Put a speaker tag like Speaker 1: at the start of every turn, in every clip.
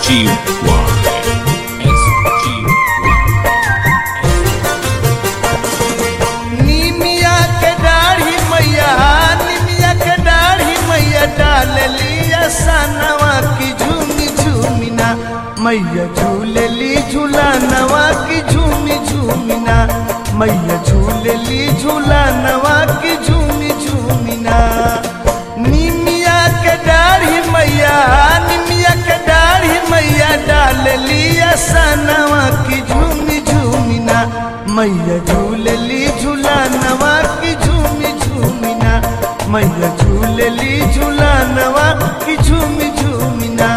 Speaker 1: निमिया के दाढ़ी मैया निमिया के दाढ़ी मैया डाल लिया सनवा की झूमी झूमिना मैया झूलली झूला नवा की झूमी झूमिना मैया झूलली झूला नवा की झूमी झूमिना निमिया के दाढ़ी मैया निमिया के दाढ़ी मैया डाल लिया सनवा की झूमी झूमिना मैया झूलली झूला नवा की झूमी झूमिना मैया झूलली झूला नवा की झूमी झूमिना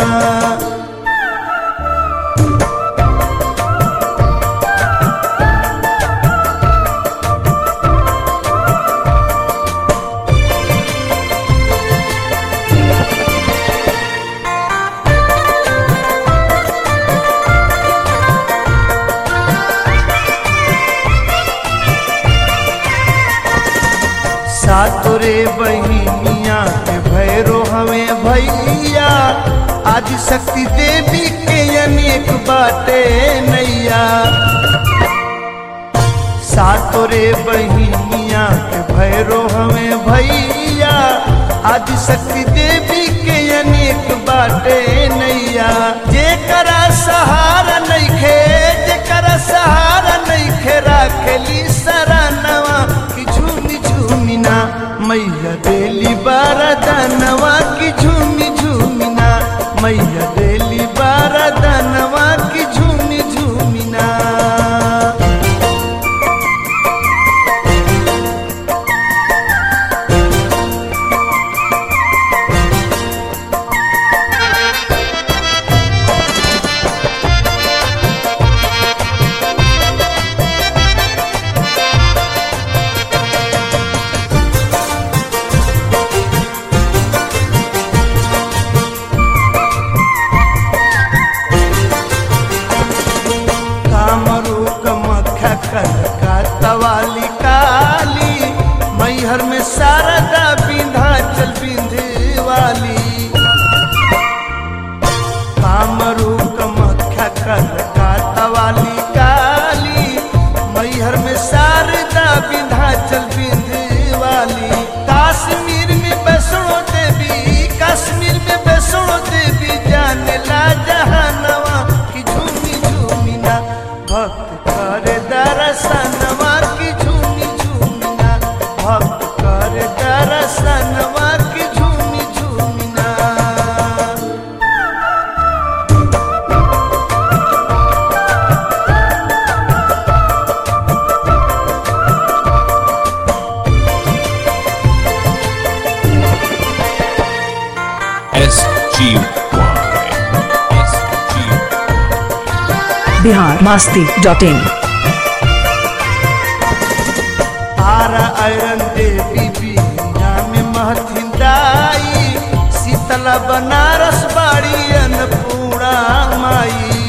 Speaker 1: सातोरे बहिनिया के भैरो हमें भैया आदि शक्ति देवी के अनेक बाटे नैया सातोरे बहिनिया के भैरो हमें भैया आदि शक्ति देवी के अनेक बाटे नैया जेकरा सहारा नइखे जेकरा सहारा नइखे राखेली सरानवा की झूमी झूमिना मैया देली बारदानवा की झूमी झूमिना मैया देली बारदानवा की झूमी झूमिना कामरू कमख्या कनका तवाली काली मैहर में शारदा विंध्याचल विंध्यवाली कामरू कमख्या कनका तवाली काली मैहर में शारदा विंध्याचल विंध्यवाली काश्मीर में वैष्णो देवी कश्मीर में वैष्णो देवी जाने ला जहानवा की झूमी झूमिना भक्त करे दरसनवा की झूमी झूमिना भक्त करे दरसनवा की झूमी झूमिना
Speaker 2: बिहार मास्ती डॉट इन
Speaker 1: आरा आयरन देवी बिया में महथिन दाई शीतला बनारस बाड़ी अन्नपूर्णा माई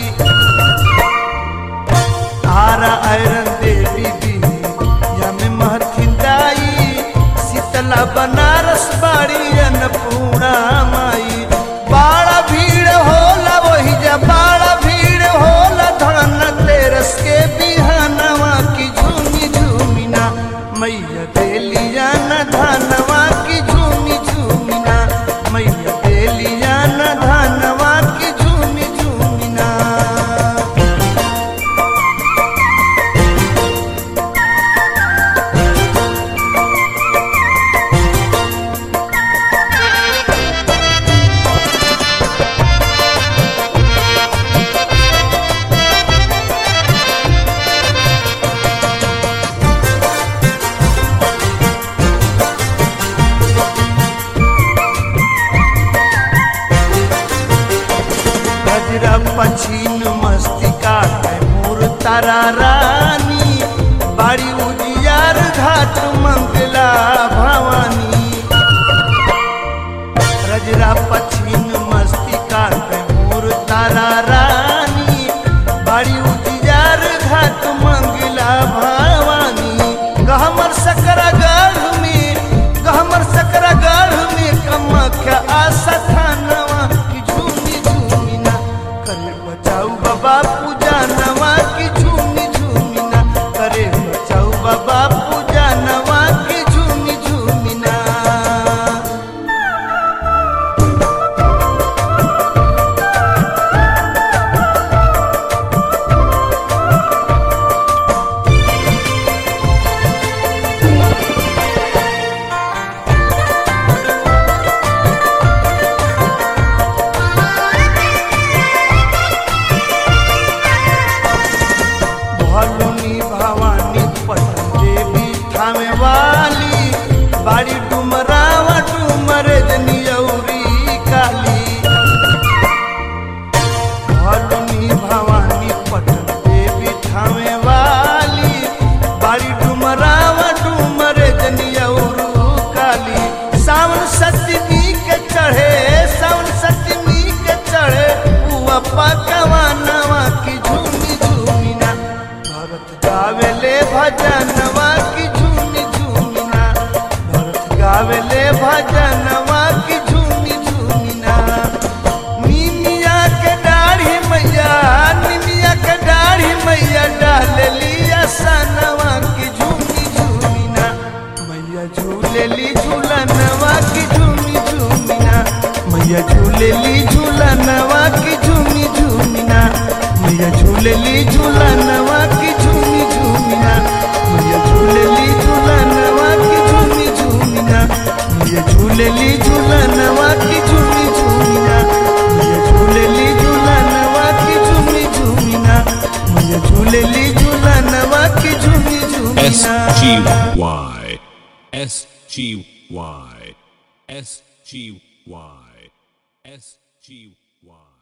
Speaker 1: आरा आयरन देवी बिया में महथिन दाई शीतला बनारस बाड़ी अन्नपूर्णा माई बाड़ा भीड़ होला वही जा बाड़ा भीड़ होला धन तेरस के बिहानवा की झूमी झूमिना मैया देलिया न धनवा की झूमी झूमिना मैया देलिया न धनवा की झूमी झूमिना गजरा पछीन मस्तिका के मोर तारा रानी बाड़ी उजियार घाट मंगला भवानी गजरा पछीन मस्तिका के मोर तारा रानी बाड़ी उजियार घाट मंगला भवानी गहमर सकरा गढ़ में गहमर सकरा गढ़ में कमख्या आशा थानवा की झूमी झूमिना मैया झूलेली झूलनवा की झूमी झूमिना मैया झूलेली झूलनवा की झूमी झूमिना मैया झूलेली झूलनवा की झूमी झूमिना मैया झूलेली झूलनवा की झूमी झूमिना मैया झूलेली झूलनवा की झूमी झूमिना मैया झूलेली झूलनवा की झूमी
Speaker 3: S
Speaker 1: झूमिना
Speaker 3: G Y S G Y S G Y S G Y